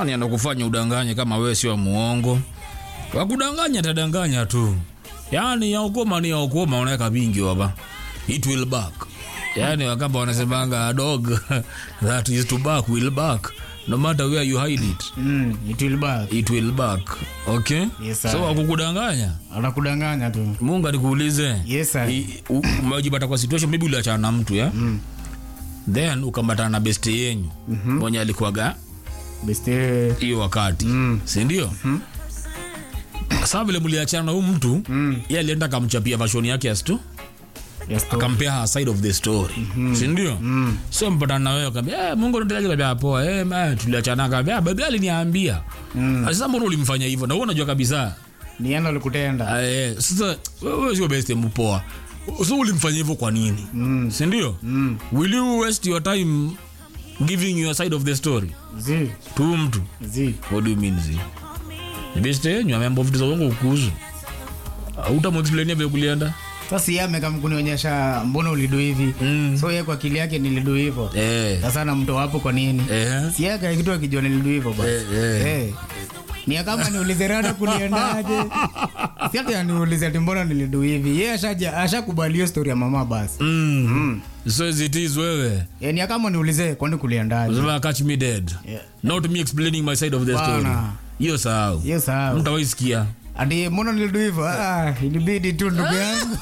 nani anakufanya udanganye kama wewe sio muongo wakudanganya tadanganya tu yaani yaukoma ni yaukoma unaweka vingi waba it will back yaani wakamba wanasemanga a dog that is to back will back no matter where you hide it Mm, it will back. it will back okay Yes, sir. so wakukudanganya Anakudanganya tu. mungu alikuulize Yes, sir. I- u- umejipata kwa situation maybe uliachana na mtu ya mm. then ukambatana na besti yenyu mm-hmm. mwenye alikuwaga Beste. hiyo wakati Mm. sindio mm. saa vile mliachana na huu mtu mm. ye alienda akamchapia vashoni yake astu Yes, to. akampea her side of the story mm-hmm. sindio mm. so mpatana na wewe akaambia eh, mungu nitelaje kabia poa eh, ma, tuliachana akaambia babi aliniambia mm. sasa mbona ulimfanya hivyo na wewe unajua kabisa Ni yeye ndo alikutenda. Ah, eh, sasa wewe sio best mpoa so ulimfanya hivyo kwa nini mm. sindio mm. will you waste your time giving your side of the story Zi. tu mtu Zi. what do you mean zi Ni best yenyu ameamba vitu za uongo kukuzu utamexplainia vile kulienda Sasa yeye amekam kunionyesha mbona ulidu hivi. Mm. So yeye kwa akili yake nilidu hivyo. eh. Sasa na mto wapo kwa nini? Eh. Si yeye kaya kitu akijua nilidu hivyo basi. Eh, eh. Eh. Ni kama niulize rada kuliendaje. Si hata niulize ati mbona nilidu hivi. Yeye ashaja ashakubali hiyo story ya mama basi. mm. Mm. so as it is wewe Eh, ni kama niulize kwani kuliendaje. Unasema catch me dead Yeah. not me explaining my side of the story Bana. hiyo sahau Hiyo sawa. mtawaisikia Ati mbona nilidu hivyo? Ah, ilibidi tu ndugu yangu.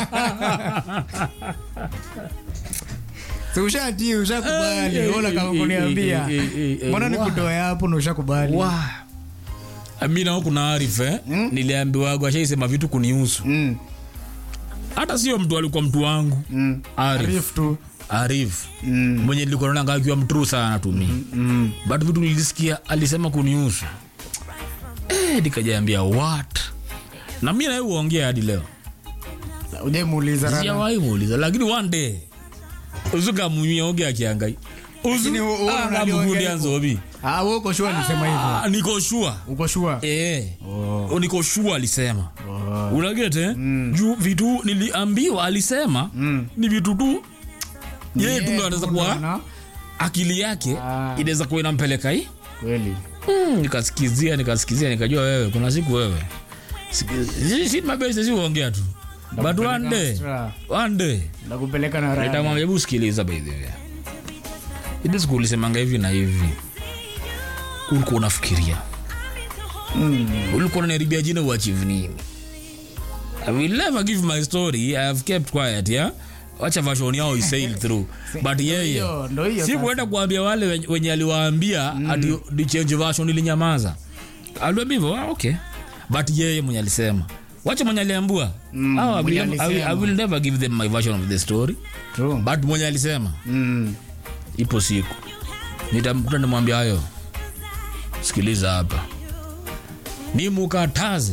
Si ushati ushakubali. Eh, Ona kama eh, kuniambia. eh, eh, eh, eh, Mbona wa. nikutoe hapo na ushakubali? mi nao kuna arif eh? Mm. niliambiwago ashaisema vitu kunihusu Mm. hata sio mtu alikuwa mtu wangu Mm. arif Arif tu. arif Mm. mwenye nilikuwa naona akiwa mtruu sana tumi Mm. but vitu nilisikia alisema kunihusu eh, nikajaambia what na mi naye uongea hadi leo Ujaimuuliza rada. sijawahi muuliza lakini one day uzukamunyia oge akiangai Lakini wewe unaliongea hivyo. anzobi Ah, wewe uko sure alisema hivyo. niko shua Uko sure? eh. Oh. niko shua alisema Oh. unagete mm. juu vitu niliambiwa alisema Mm. ni vitu tu yeye Yeye tu ndo anaweza tu kuwa ndo ana- akili yake Ah. inaweza kuwa inampeleka hii Kweli. mm, nikasikizia nikasikizia nikajua wewe kuna siku wewe Siki- si mabesi si uongea tu but Nakupeleka one day Astra. one day Nakupeleka na rada. nitamwambia hebu sikiliza by the way ile siku ulisemanga hivi na hivi ulikuwa unafikiria Mm. ulikuwa unaniharibia jina uachieve nini I will never give my story I have kept quiet yeah wacha version yao isail through but yeye hiyo, ndo hiyo si sasa. kuenda kuambia wale wenye- wenye aliwaambia ati ni change version ilinyamaza aliambia hivyo ah, okay but yeye mwenye alisema wacha mwenye aliambua Mm, Ah, I, will mwenye never, I, will, I alisema. will never give them my version of the story True. but mwenye alisema Mm. ipo siku nitamkuta nimwambia hayo sikiliza hapa ni mukataze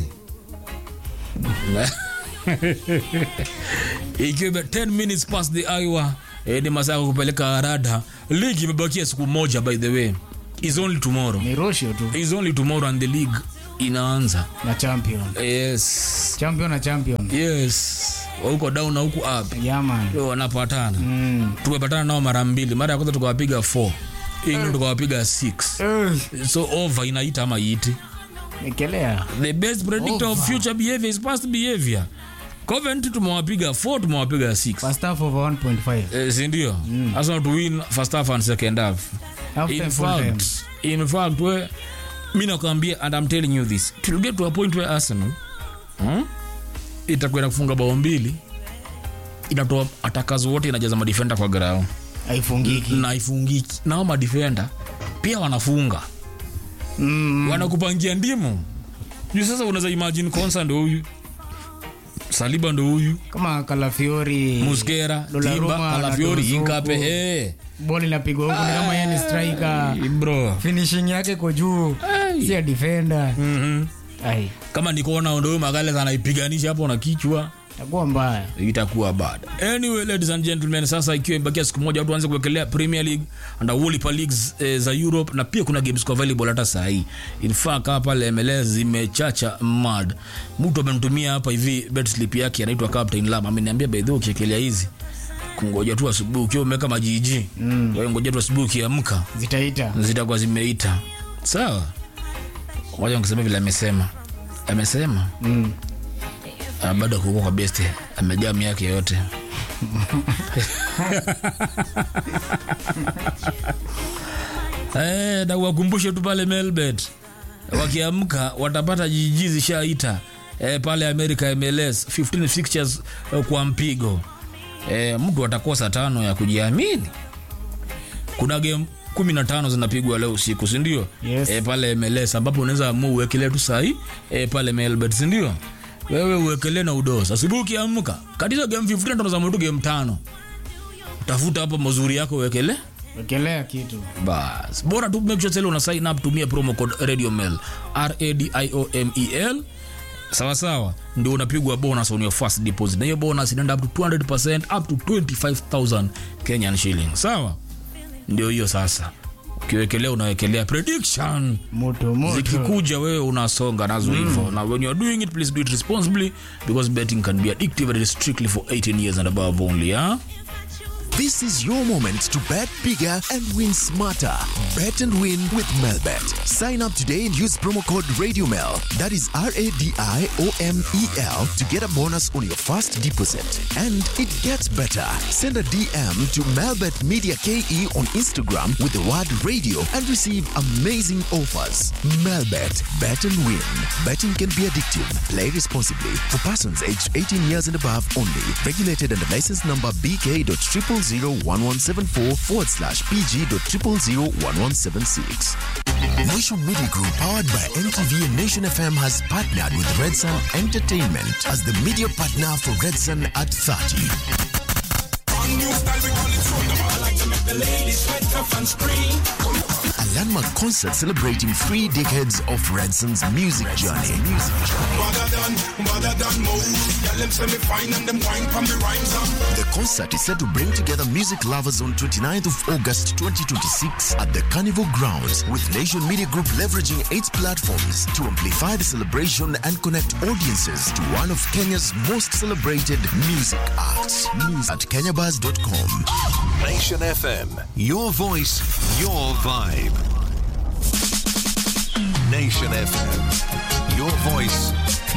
ikiwa ime- 10 minutes past the hour eh, ni masaa ya kupeleka rada ligi imebakia siku moja by the way is only tomorrow Ni Roshio tu. is only tomorrow and the league inaanza Na champion. yes Champion na champion. yes huko down na huku up Yeah, man. Yo, wanapatana Mm. tumepatana nao mara mbili mara ya kwanza tukawapiga 4 england tukawapiga 6 Eh, so over inaita ama iiti Ekelea. the best predictor of Over. future behavior is past behavior coventry tumewapiga 4 tumewapiga 6 First half of 1.5. eh, sindio arsenal to win first half and second half Half in time, full time. fact in fact we mi nakwambia and i'm telling you this it will get to a point where arsenal hmm? itakwenda kufunga bao mbili inatoa atakazo wote inajaza madefenda kwa grao Haifungiki. na ifungiki nao madefenda pia wanafunga Mm. wanakupangia ndimu juu sasa unaweza imagine konsa ndo huyu saliba ndo huyu Kama Kalafiori. muskera Donnarumma timba na kalafiori Dozuku. inkape hey. Ball inapigwa huko ni kama yeye ni striker. bro Finishing yake iko juu. Ai. Si ya defender. mm-hmm. Ai. kama nikuona ndo huyu magales anaipiganisha hapo na kichwa Itakuwa mbaya. itakuwa bad anyway ladies and gentlemen sasa ikiwa imebakia siku moja watu waanze kuwekelea premier league and Wolipa leagues eh, za europe na pia kuna games kwa available hata saa hii in fact hapa pale mls zimechacha mad mtu amenitumia hapa hivi bet slip yake anaitwa captain lam ameniambia by the way ukiekelea hizi kungoja tu asubuhi ukiwa umeweka majiji mm. ngoja tu asubuhi ukiamka Zitaita. zitakuwa zimeita sawa waja kusema vile amesema amesema Mm. Ah, bado kuko kwa best amejaa miaka yote Eh, na wakumbushe tu pale Melbet wakiamka watapata jiji zishaita eh, pale America MLS 15 fixtures eh, kwa mpigo eh, mtu atakosa tano ya kujiamini. Kuna game kumi na tano zinapigwa leo usiku, si ndio? Yes. Eh, pale MLS ambapo unaweza amua uwekelee tu sahi eh, pale Melbet, si ndio? Wewe uwekelee na udosa. Asubuhi ukiamka, katiza game 15 tano za mtu game tano. Tafuta hapo mazuri yako uwekelee wekelea kitu bas bora tu make sure sasa una sign up tumia promo code radio mail r a d i o m e l sawa sawa ndio unapigwa bonus on your first deposit na hiyo bonus inaenda up to 200% up to 25000 Kenyan shilling sawa ndio hiyo sasa ukiwekelea unawekelea prediction moto moto zikikuja wewe unasonga nazo hivyo na when you are doing it please do it responsibly because betting can be addictive and it is strictly for 18 years and above only yeah? This is your moment to bet bigger and win smarter. Bet and win with Melbet. Sign up today and use promo code RadioMel. That is R A D I O M E L to get a bonus on your first deposit. And it gets better. Send a DM to Melbet Media KE on Instagram with the word radio and receive amazing offers. Melbet. Bet and win. Betting can be addictive. Play responsibly. For persons aged 18 years and above only. Regulated under license number BK.0001174 forward slash PG.0001176. Nation Media Group, powered by NTV and Nation FM, has partnered with Red Sun Entertainment as the media partner for Red Sun at 30. A landmark concert celebrating three decades of Redson's music journey. The concert is set to bring together music lovers on 29th of August 2026 at the Carnival Grounds, with Nation Media Group leveraging its platforms to amplify the celebration and connect audiences to one of Kenya's most celebrated music acts. News at kenyabuzz.com. Nation FM. Your voice, your vibe. Nation FM. Your voice,